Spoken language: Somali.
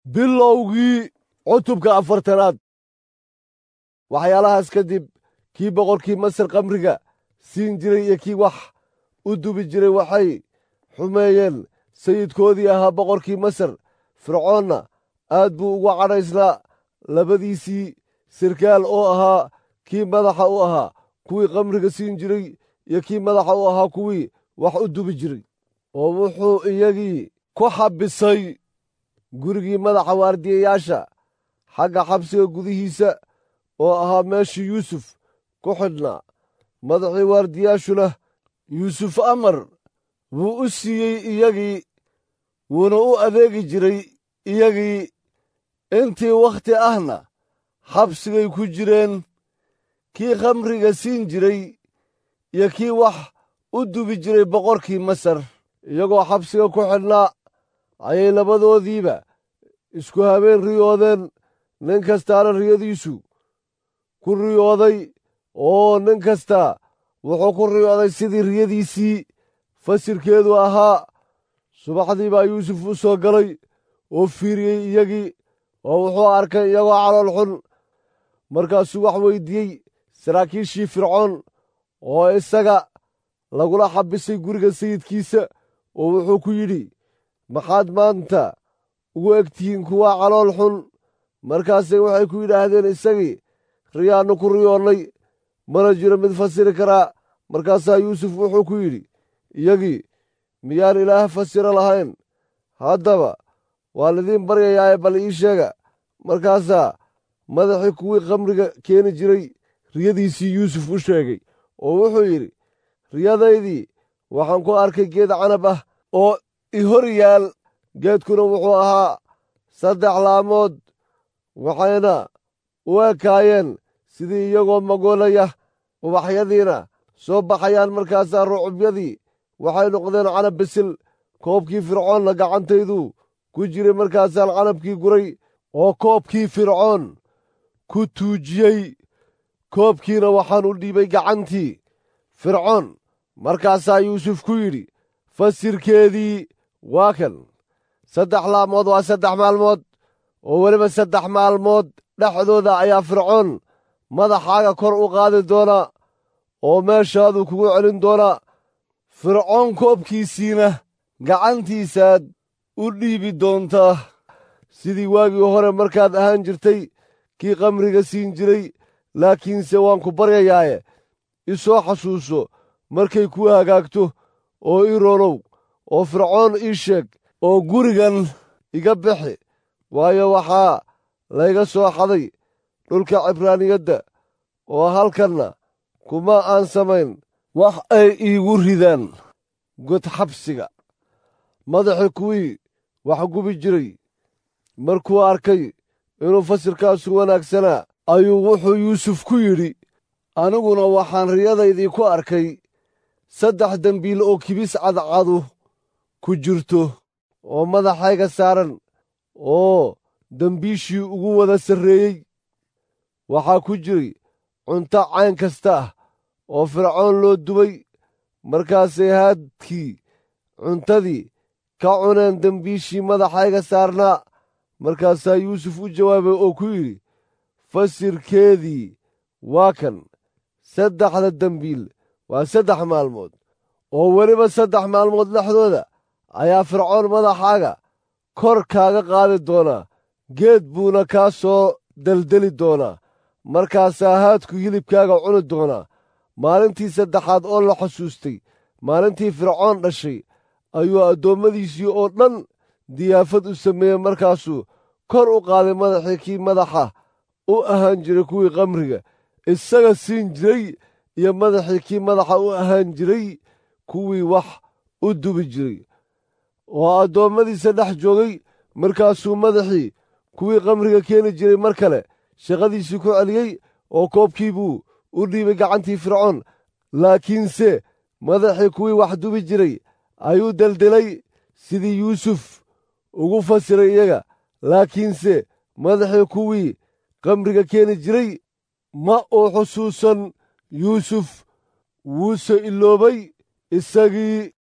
bilowgii cutubka afartanaad waxyaalahaas kadib kii boqorkii masar kamriga siin jiray iyo kii wax u dubi jiray waxay xumeeyeen sayidkoodii ahaa boqorkii masar fircoonna aad buu uga cadhaysnaa labadiisii sirkaal oo ahaa kii madaxa u ahaa kuwii kamriga siin jiray iyo kii madaxa u ahaa kuwii wax u dubi jiray oo wuxuu iyagii ku xabisay gurigii madaxa waardiyayaasha xagga xabsiga gudihiisa oo ahaa meeshii yuusuf ku xidhnaa madaxii waardiyaashuna yuusuf amar wuu u siiyey iyagii wuuna u adeegi jiray iyagii intii wakhti ahna xabsigay ku jireen kii khamriga siin jiray iyo kii wax u dubi jiray boqorkii masar iyagoo xabsiga ku xidhnaa ayay labadoodiiba isku habeen riyoodeen nin kastaana riyadiisu ku riyooday oo nin kasta wuxuu ku riyooday sidii riyadiisii fasirkeedu ahaa subaxdii baa yuusuf u soo galay oo fiiriyey iyagii oo wuxuu arkay iyagoo calool xun markaasuu wax weyddiiyey saraakiishii fircoon oo isaga lagula xabisay guriga sayidkiisa oo wuxuu ku yidhi maxaad maanta ugu egtihiin kuwaa calool xun markaasay waxay ku yidhaahdeen isagii riyaannu ku riyoonnay mana jiro mid fasiri karaa markaasaa yuusuf wuxuu ku yidhi iyagii miyaan ilaah fasiro lahayn haddaba waa lidiin baryayaae bal ii sheega markaasaa madaxii kuwii khamriga keeni jiray riyadiisii yuusuf u sheegay oo wuxuu yidhi riyadaydii waxaan ku arkay geed canab ah oo i hor yaal geedkuna wuxuu ahaa saddex laamood waxayna u ekaayeen sidii iyagoo magoolaya ubaxyadiina soo baxayaan markaasaa rucubyadii waxay noqdeen canab bisil koobkii fircoonna gacantaydu ku jiray markaasaan canabkii guray oo koobkii fircoon ku tuujiyey koobkiina waxaan u dhiibay gacantii fircoon markaasaa yuusuf ku yidhi fasirkeedii waa kan saddex laamood waa saddex maalmood oo weliba saddex maalmood dhexdooda ayaa fircoon madaxaaga kor u qaadi doonaa oo meeshaadu kugu celin doonaa fircoon koobkiisiina gacantiisaad u dhiibi doontaa sidii waagii hore markaad ahaan jirtay kii kamriga siin jiray laakiinse waan ku baryayaaye i soo xasuuso markay kuu hagaagto oo ii roonow oo fircoon ii sheeg oo gurigan iga bixi waayo waxaa layga soo xaday dhulka cibraaniyadda oo halkanna kuma aan samayn wax ay iigu ridaan god xabsiga madaxii kuwii wax gubi jiray markuu arkay inuu fasirkaasu wanaagsanaa ayuu wuxuu yuusuf ku yidhi aniguna waxaan riyadaydii ku arkay saddex dembiil oo kibis cadcadu ku jirto oo madaxayga saaran oo dembiishii ugu wada sarreeyey waxaa ku jiray cunto cayn kasta ah oo fircoon loo dubay markaasay haadkii cuntadii ka cuneen dembiishii madaxayga saarnaa markaasaa yuusuf u jawaabay oo ku yidhi fasirkeedii waa kan saddexda dembiil waa saddex maalmood oo weliba saddex maalmood dhexdooda ayaa fircoon madaxaaga kor kaaga qaadi doonaa geed buuna kaa soo deldeli doonaa markaasaa haadku hilibkaaga cuni doonaa maalintii saddexaad oo la xusuustay maalintii fircoon dhashay ayuu addoommadiisii oo dhan diyaafad u sameeyey markaasuu kor u qaaday madaxii kii madaxa u ahaan jiray kuwii kamriga isaga siin jiray iyo madaxii kii madaxa u ahaan jiray kuwii wax u dubi jiray oo addoommadiisa dhex joogay markaasuu madaxii kuwii kamriga keeni jiray mar kale shaqadiisii ku celiyey oo koobkii buu u dhiibay gacantii fircoon laakiinse madaxii kuwii wax dubi jiray ayuu deldelay sidii yuusuf ugu fasiray iyaga laakiinse madaxii kuwii kamriga keeni jiray ma uu xusuusan yuusuf wuuse iloobay isagii